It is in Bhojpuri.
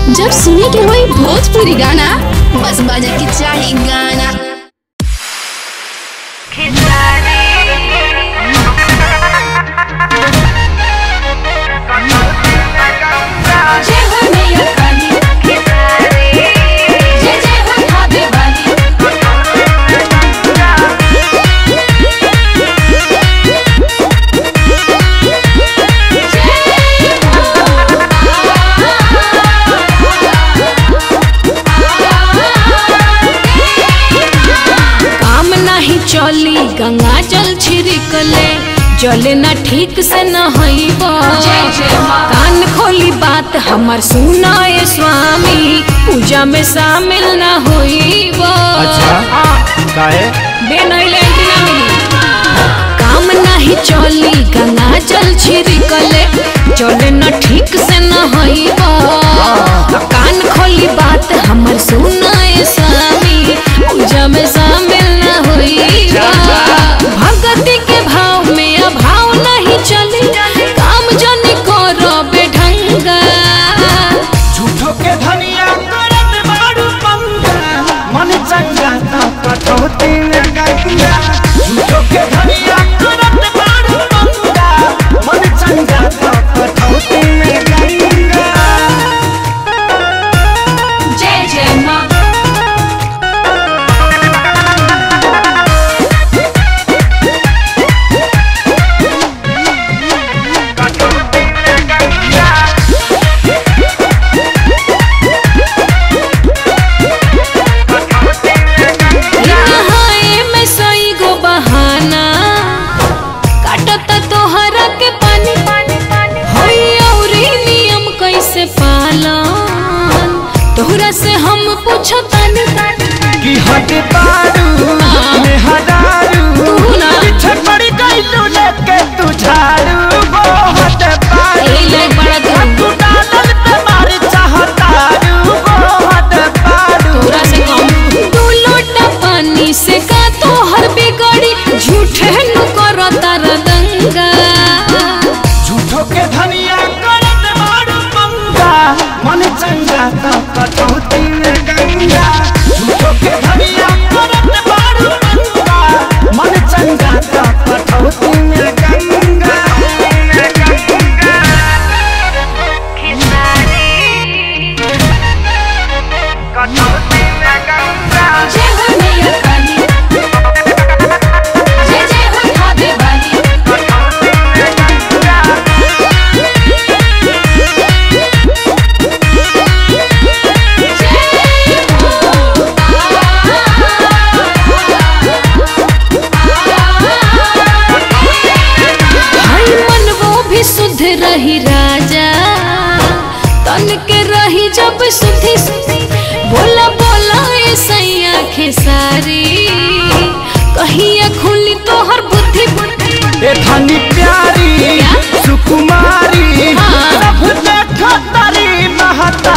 जब सुने के होई भोजपुरी गाना बस बजे के चाही गाना जय हो मैया काली जय जय हो भाभी वाली काम नाही चली गंगा जल छिड़कले जले ना ठीक से न हईब जय जय माँ कान खोली बात हमर सुनाए स्वामी पूजा में शामिल न होईब अच्छा काहे बेनैले ना मिली काम नाही चली गंगा जल छिड़कले जले न ठीक से न हईब कान खोली बात हमर सुनाए स्वामी पूजा में शामिल न होईब भगति के भाव में अभाव नहीं चली काम जन करो बेढंगा झूठो के धनिया करत बाड़ू पंगा मन चंगा तो कटौती में गंगा झूठो के धनिया करत बाड़ू पंगा मन चंगा तो कटौती में गंगा जय जय माँ नहाए में सई गो बहाना काटत तोहरा के पानी होई औरी नियम कैसे पालन तोहरा से हम पूछतानी कि हट बाड़ू में हदारू तू ना। पीछे पड़ गई तू लेके तू झाड़ू वो हट बाड़ू ए ले बड़ा तू तू डालल पे मार चाहतारू वो हट बाड़ू तोरा से कम दू लोटा पानी से का तोहर बिगड़ी झूठे नु करो तार दंगा झूठो के धनिया करत मारू पंगा मन चंगा तो कटौती में गंगा झूठो के धनिया करत मारू पंगा मन चंगा तो कटौती में गंगा जय हो मैया काली जय जय हो भाभी वाली हई मन वो भी शुद्ध रही राजा तन के रही जब सुधी बोला बोला ए सैया खेसारी कहिया खुली तोहर बुद्धि बुद्धि ए धनी प्यारी सुकुमारी हाँ। सब देखो तारी महत